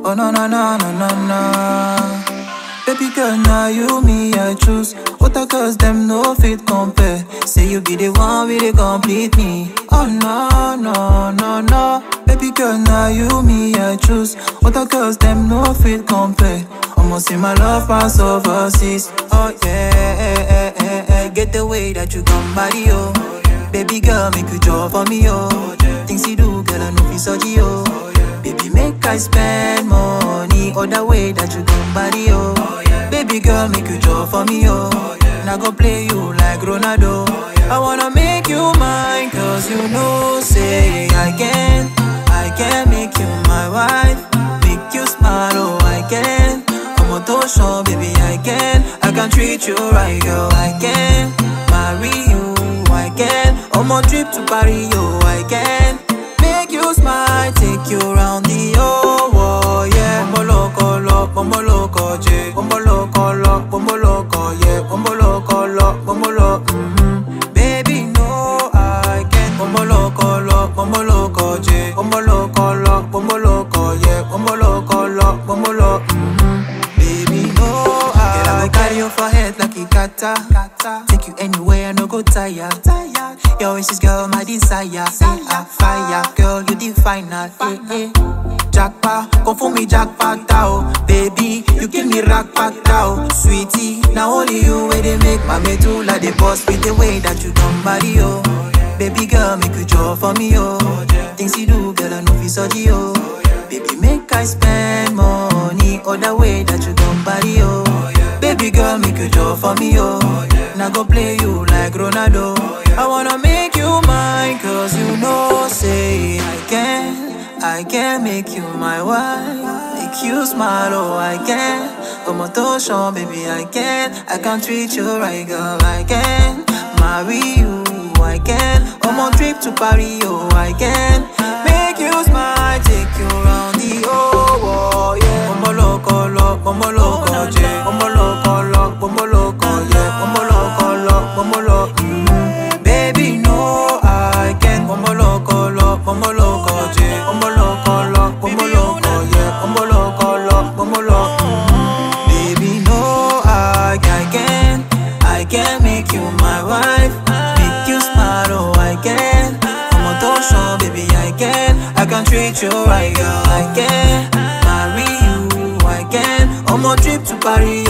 Oh no no no no no no. Baby girl, now you me I choose. Other girls them no fit compare. Say you be the one with the complete me. Oh no no no no. Baby girl, now you me I choose. Other girls them no fit compare. Almost in my love pass overseas. Oh yeah, eh, eh, eh, eh. get the way that you come body oh. Baby girl, make you draw for me oh. Things you do, girl, I know fi surgery oh. Baby, make I spend money Other way that you come body, oh Baby girl, make you draw for me, oh And I go play you like Ronaldo I wanna make you mine Cause you know, say I can I can make you my wife Make you smile, oh I can I'm a tosho, baby, I can I can treat you right, girl, I can Marry you, I can On my trip to Paris, oh I can Make you smile, take you round the whole world, yeah. Bombo loco, lo, bombo loco, yeah. Bombo loco, lo, bombo loco, yeah. Bombo loco, lo, bombo lo, mm-hmm. Baby, no, I can't. Bombo loco, lo, bombo loco, yeah. Bombo loco, lo, bombo loco, yeah. Bombo loco, lo, bombo lo, mm-hmm. Baby, no, I Girl, I go carry you for head like a kata. Take you anywhere, no go tire. Your wishes, girl, my desire. Say I fire, girl, you the final. Eh, eh. Jackpot, come for me, jackpot, tao. Baby, you give me rock back, tao. Sweetie, now only you where they make my medulla the boss with the way that you come body, oh. Baby girl, make you draw for me, oh. Things you do, girl, I know fi surgery, oh. Baby, make I spend money other way that you come body, oh. Baby girl, make you draw for me, oh. And I go play you like Ronaldo. I wanna make you mine, cause you know, say I can. I can make you my wife. Make you smile, oh, I can. Come on, Tosho, baby, I can. I can treat you right, girl, I can. Marry you, I can. On my trip to Paris, oh, I can. Make you smile, take you round the whole world, yeah. Bombo loco, lo, bombo loco, yeah. Bombo loco, lo, bombo loco, yeah. Bombo loco, lo, bombo lo, mm. Baby, no, I can't. Bombo loco, lo, bombo loco, yeah. Bombo loco, lo, bombo loco, yeah. Bombo loco, lo, bombo lo, mm. Baby, no, I, I can. I can make you my wife. Make you smile, oh, I can. I'm a tosho, baby, I can. I can treat you right, girl, I can. Marry you, I can. On my trip to Paris,